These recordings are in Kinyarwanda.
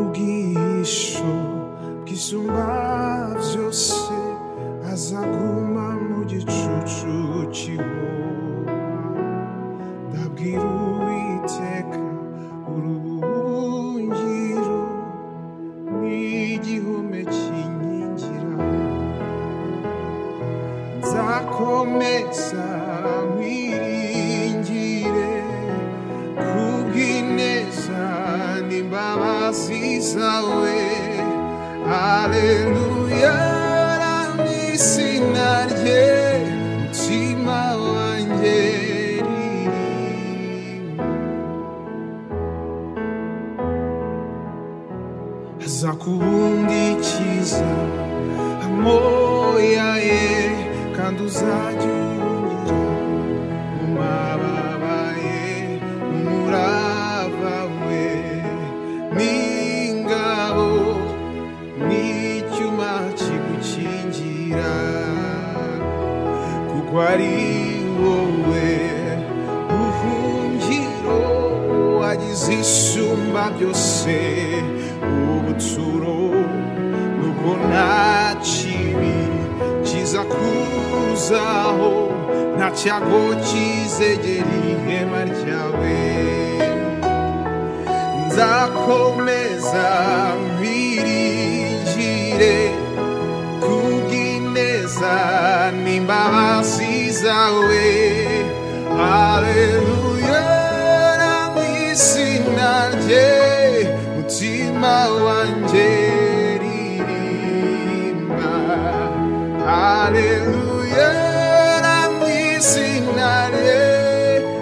ubamubwihisho bwisumba byose azaguma mu gicucu cy'ihoma ndabwira uwiteka uruhungiro n'igihome kinkingira nzakomeza mwiringire kubw'ineza n'imbabazi zawe aleluya n'izina rye mutima wanjye ririmba azakubundikiza amoya ye kandi uzajya unyura mu mababa ye umurava we n'ingabo n'icyuma kigukingira kuko ari wowe buhungiro wagize isumba byose ubuturo nuko nta kibi kiza kuzaho nta cyago kizegera ihema ryawe nzakomeza mpiringire kubw'ineza n'imbabazi zawe aleluya mu izina rye mutima wanjye ririmba aleluya mu izina rye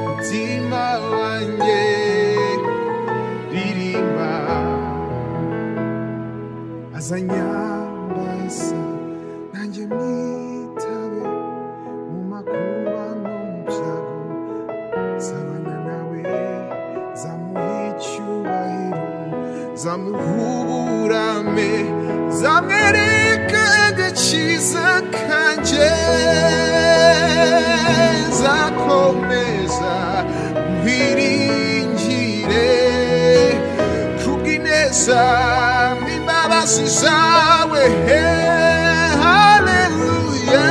mutima wanjye ririmba azanyambaza nanjye mwitabe mu makuba no mu byago zabana nawe zamuha icyubahiro zamuhuburame zamwereke agakiza kanjye zakomeza nkwiringire kubw'ineza n'imbabazi zawe he haleluya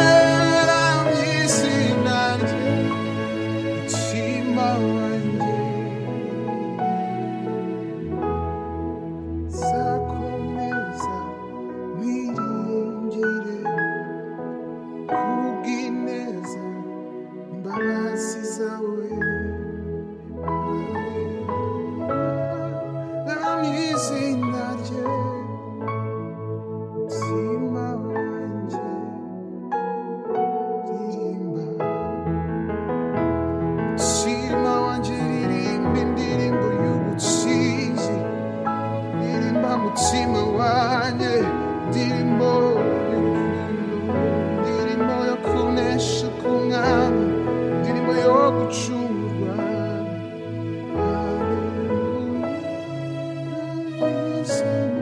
mu izina rye mutima wanjye zakomeza mwiringire kubw'ineza imbabazi zawe mu izina rye mutima wanjye ririmba mutima wanjye ririmba indirimbo y'ubusinzi ririmba mutima wanjye indirimbo y'urukundo indirimbo yo kunesha k'umwami indirimbo yo gucungwa Hallelujah, Hallelujah.